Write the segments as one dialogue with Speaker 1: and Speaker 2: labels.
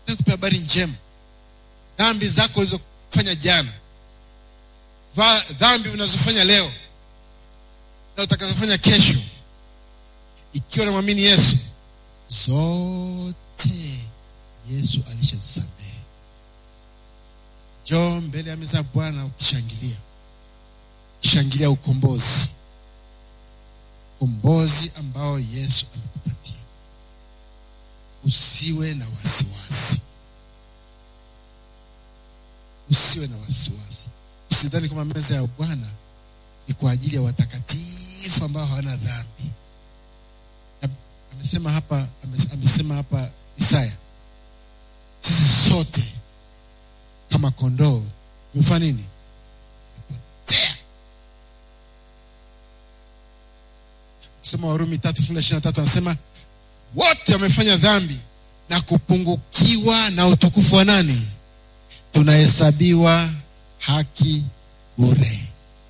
Speaker 1: kupa habari njema dhambi zako ulizofanya jana Va, dhambi unazofanya leo na utakazofanya kesho ikiwa namwamini yesu zote yesu alishazisamehe njoo mbele ya meza ya bwana ukishangilia ukishangilia ukombozi ukombozi ambao yesu amekupatia usiwe na wasiwasi usiwe na wasiwasi usidhani kama meza ya bwana ni kwa ajili ya watakatifu ambao hawana dhambi Na amesema hapa ame- amesema hapa isaya sisi sote kama kondoo tumefanya nini Tumepotea. kusoma warumi tatu fungu la ishiri na tatu anasema wote wamefanya dhambi na kupungukiwa na utukufu wa nani tunahesabiwa haki bure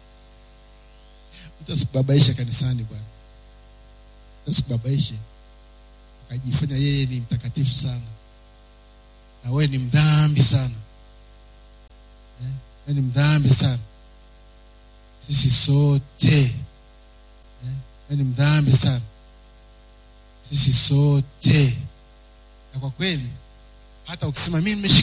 Speaker 1: mtu asikubabaishe kanisani bwana Mtu asikubabaishe ukajifanya yeye ni mtakatifu sana na wewe ni mdhambi sana eh? wewe ni mdhambi sana sisi sote eh? wewe ni mdhambi sana sisi sote na kwa kweli hata ukisema mimi nimeshika